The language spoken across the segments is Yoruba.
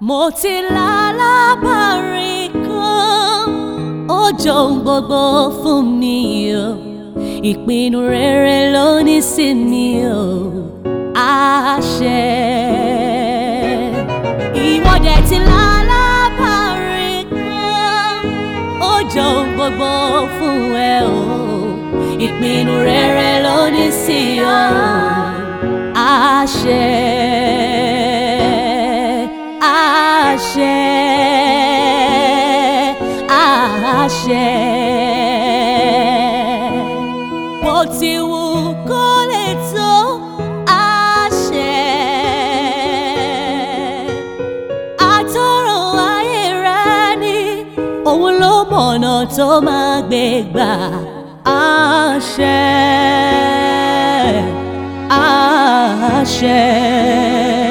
mo ti lálábàárín kan ó jọ ohun gbogbo fún mi o ìpinnu rere ló ní sí mi o àṣẹ. ìwọ dẹ̀ ti lálábàárín kan ó jọ ohun gbogbo fún ẹ o ìpinnu rere ló ní sí ọ àṣẹ àṣẹ àṣẹ. bó ti wù kó lè tó àṣẹ. àtọ̀rọ̀ ayé rẹ ni òun ló mọ̀nà tó máa gbé gbà àṣẹ àṣẹ.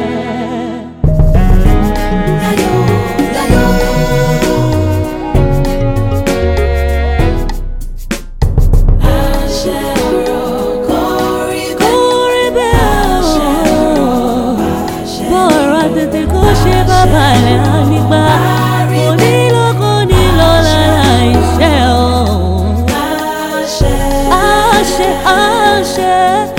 Kórè bẹ́ẹ̀ o, bọ́ọ̀rọ̀ tètè kó ṣe bàbá rẹ̀ á nígbà. Kò nílò kò nílò lára iṣẹ́ o. Àṣẹ àṣẹ.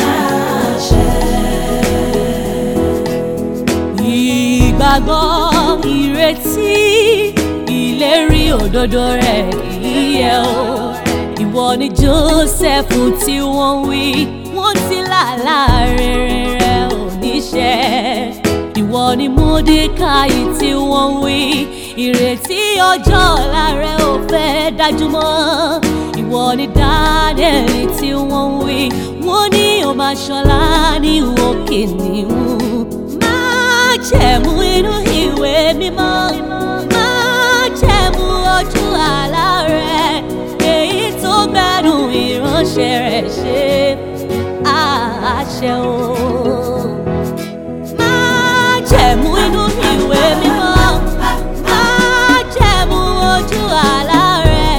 Ìgbàgbọ́ ìrètí ìlérí òdodo rẹ̀ kìí yẹ̀ o. Ìwọ ni Jósẹ́fù tí wọ́n wí, wọ́n ti làlá rere rẹ̀ ò níṣẹ́. Ìwọ ni Módékáì tí wọ́n wí, ìrètí ọjọ́ ọ̀la rẹ̀ ò fẹ́ dájú mọ́. Ìwọ ni Dáníẹ́lì tí wọ́n wí, wọ́n ní ó máa ṣọlá ní òkè níhùn májẹ̀mú inú ìwé mímọ́ májẹ̀mú ojú àlá rẹ̀ èyí tó gbẹ́nu ìránṣẹ́ rẹ̀ ṣe àṣẹ o. májẹ̀mú inú ìwé mímọ́ májẹ̀mú ojú àlá rẹ̀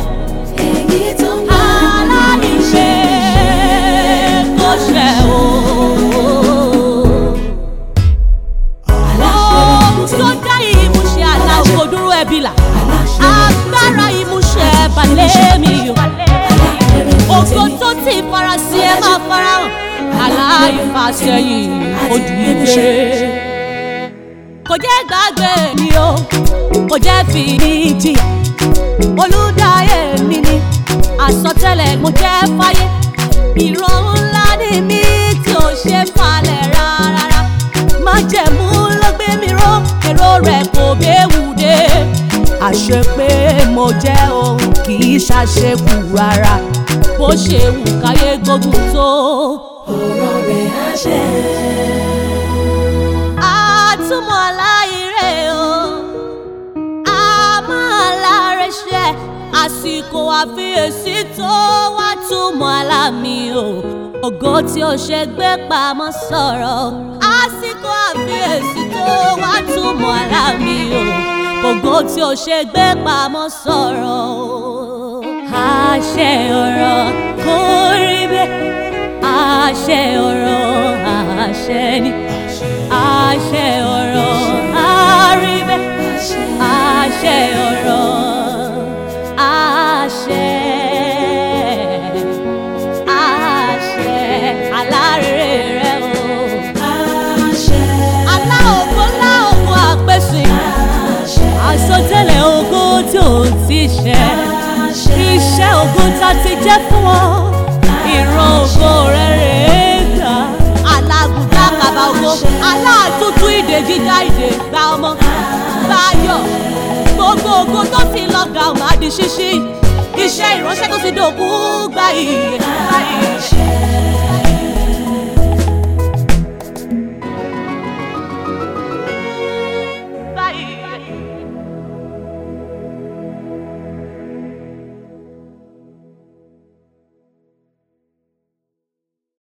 aláìṣe kò ṣẹ o. Ohun tó dá ìmúṣẹ àlá kò dúró ẹbí là. Agbára ìmúṣẹ balẹ̀ mi o. Ògo tó ti farasí ẹ máa farahàn. Àlá ìfàsẹ́yìn ó di ìgbé. Kò jẹ́ gbàgbé mi o, kò jẹ́ fi ní jìyà. Olùdáyé mi ni àsọtẹ́lẹ̀ mo jẹ́ fáyé. Ìran ńlá ni mí tí ò ṣe falẹ̀ rárá májẹ̀mú ló gbé mi ró èrò rẹ̀ kò béwu dé. àṣẹ pé mo jẹ́ òun kì í ṣàṣekù rárá bó ṣe wù káyé gbógun tó. ọ̀rọ̀ rẹ̀ á ṣẹ. àtúmọ̀ aláìrè o a máa láre ṣe àsìkò àfiyèsí tó wá túmọ̀ alámi o ògo tí ó ṣe gbé pamọ́ sọ̀rọ̀ àsìkò àfiyèsí tó wá túmọ̀ alámi o ògo tí ó ṣe gbé pamọ́ sọ̀rọ̀ o. àṣẹ ọ̀rọ̀ kò rí bẹ́ẹ̀ àṣẹ ọ̀rọ̀ àṣẹ ni àṣẹ ọ̀rọ̀ àrí bẹ́ẹ̀ àṣẹ ọ̀rọ̀ àṣẹ àṣẹ alárèrè rẹ o. àṣẹ. alá ògo lá ògo àpèsè àṣẹ. àsọtẹ́lẹ̀ ògo tí ò ti ṣẹ àṣẹ. iṣẹ́ ògo tá ti jẹ́ fún ọ ìran ògo rẹ rèé gbà alágùdá kàbà ògo aláàtútù ìdè jíjà ìdè gba ọmọ báyọ̀ gbogbo ògo tó ti lọ ga ọmọ àdì ṣíṣí iṣẹ́ ìránṣẹ́ tó ti dòkú gba ìyè